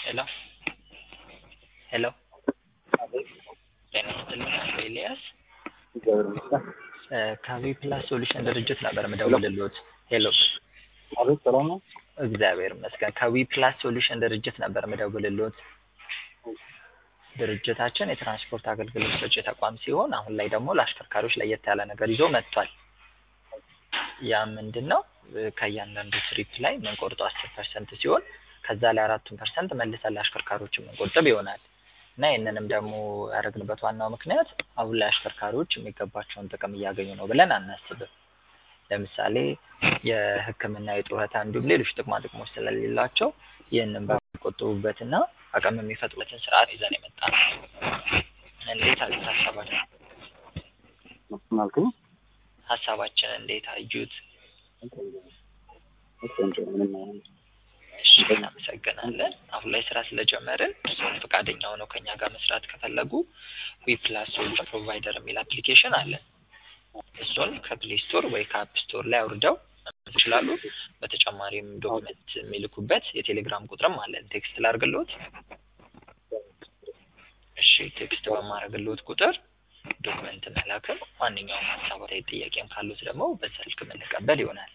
ሄሎ ሄሎ ጤና ይስጥልኝ አቶ ኤልያስ እግዚአብሔር ይመስገን። ከዊ ፕላስ ሶሉሽን ድርጅት ነበር የምደውልልዎት። ሄሎ አቤት ሰላም ነው? እግዚአብሔር ይመስገን። ከዊ ፕላስ ሶሉሽን ድርጅት ነበር የምደውልልዎት። ድርጅታችን የትራንስፖርት አገልግሎት ሰጪ ተቋም ሲሆን አሁን ላይ ደግሞ ለአሽከርካሪዎች ለየት ያለ ነገር ይዞ መጥቷል። ያ ምንድን ነው? ከእያንዳንዱ ትሪፕ ላይ የምንቆርጠው አስር ፐርሰንት ሲሆን ከዛ ላይ አራቱን ፐርሰንት መልሰን ለአሽከርካሪዎች የምንቆጥብ ይሆናል እና ይህንንም ደግሞ ያደረግንበት ዋናው ምክንያት አሁን ላይ አሽከርካሪዎች የሚገባቸውን ጥቅም እያገኙ ነው ብለን አናስብም። ለምሳሌ የሕክምና የጡረታ እንዲሁም ሌሎች ጥቅማ ጥቅሞች ስለሌላቸው ይህንን በሚቆጥቡበትና አቅም የሚፈጥሩበትን ስርዓት ይዘን የመጣ ነው። እንዴት አዩት ሀሳባችን? ምን አልከኝ? ሀሳባችን እንዴት አዩት? ቆንጆ ምንም አይነት እሺ እናመሰግናለን። አሁን ላይ ስራ ስለጀመርን እርስዎም ፈቃደኛ ሆነው ከኛ ጋር መስራት ከፈለጉ ዊ ፕላስ ሶሉሽን ፕሮቫይደር የሚል አፕሊኬሽን አለን። እሱን ከፕሌይ ስቶር ወይ ከአፕ ስቶር ላይ አውርደው መመዝገብ ይችላሉ። በተጨማሪም ዶክመንት የሚልኩበት የቴሌግራም ቁጥርም አለን። ቴክስት ላድርግልዎት? እሺ ቴክስት በማድረግልዎት ቁጥር ዶክመንት መላክን ማንኛውም ሀሳብ ላይ ጥያቄም ካሉት ደግሞ በስልክ የምንቀበል ይሆናል።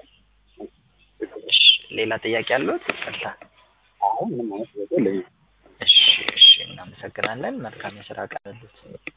እሺ ሌላ ጥያቄ አለዎት? ይቅርታ። አሁን ምንም አይነት ጥያቄ የለኝም። እሺ እሺ እናመሰግናለን። መልካም የስራ ቀን ይሁንልዎት።